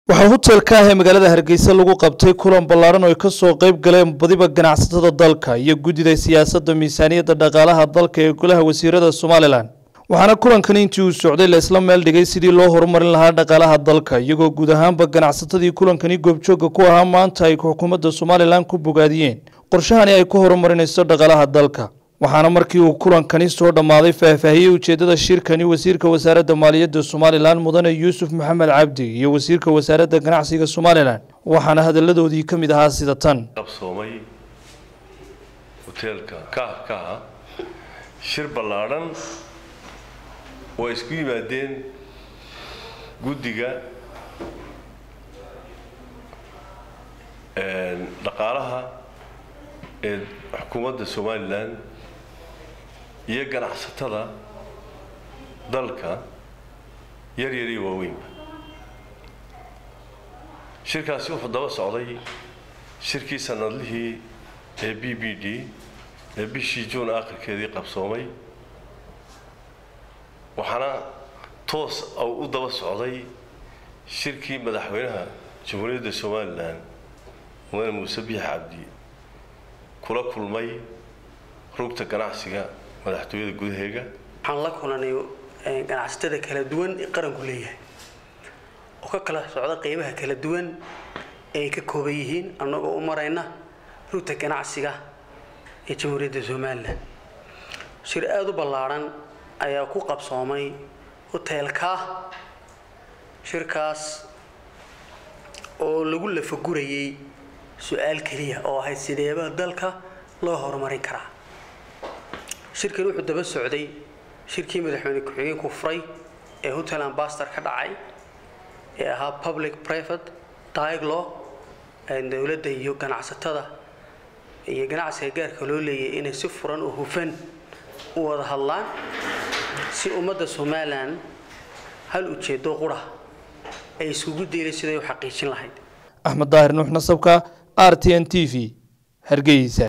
waxaa hotelka ah ee magaalada hargeysa lagu qabtay kulan ballaaran oo ay ka soo qayb galeen badiba ganacsatada dalka iyo guddida siyaasadda miisaaniyadda dhaqaalaha dalka ee golaha wasiirada somalilan waxaana kulankani intii uu socday la isla meel dhigay sidii loo horumarin lahaa dhaqaalaha dalka iyagoo guud ahaanba ganacsatadii kulankani goobjoogga ku ahaa maanta ay xukuumadda somalilan ku bogaadiyeen qorshahani ay ku horumarinayso dhaqaalaha dalka waxaana markii uu kulankani soo dhammaaday faahfaahiyey ujeeddada shirkani wasiirka wasaaradda maaliyadda somalilan mudane yuusuf maxamed cabdi iyo wasiirka wasaaradda ganacsiga somalilan waxaana hadalladoodii ka mid ahaa sida tan qabsoomay hoteelka kaahkaha shir ballaadhan oo ay isku yimaadeen guddiga dhaqaalaha ee xukuumadda somalilan iyo ganacsatada dalka yar yar iyo waaweynba shirkaasi wuxuu daba socday shirkii sanadlihii ee b b d ee bishii juun aakhirkeedii qabsoomay waxaana toos u daba socday shirkii madaxweynaha jamhuuriyadda somalilan mudane muuse biix cabdi kula kulmay rugta ganacsiga madaxtooyada gudaheega waxaan la kulanay ganacsatada kala duwan ee qaranku leeyahay oo ka kala socda qeybaha kala duwan ee ay ka kooban yihiin annagoo u marayna rugta ganacsiga ee jamhuuriyadda somalilan shir aada u ballaadhan ayaa ku qabsoomay hoteelkaa shirkaas oo lagu lafagurayay su-aal keliya oo ahayd sideeba dalka loo horumarin karaa shirkan wuxuu daba socday shirkii madaxweyne ku-xigeenku furay ee hotel ambastor ka dhacay ee ahaa public private diaglo dowladda iyo ganacsatada iyo ganacsiga gaarka loo leeyahay inay si furan oo hufan u wada hadlaan si ummadda somalilan hal ujeedo qura ay iskugu deelay siday u xaqiijin lahayd axmed daahir nuux nasabka r t n t v hargeysa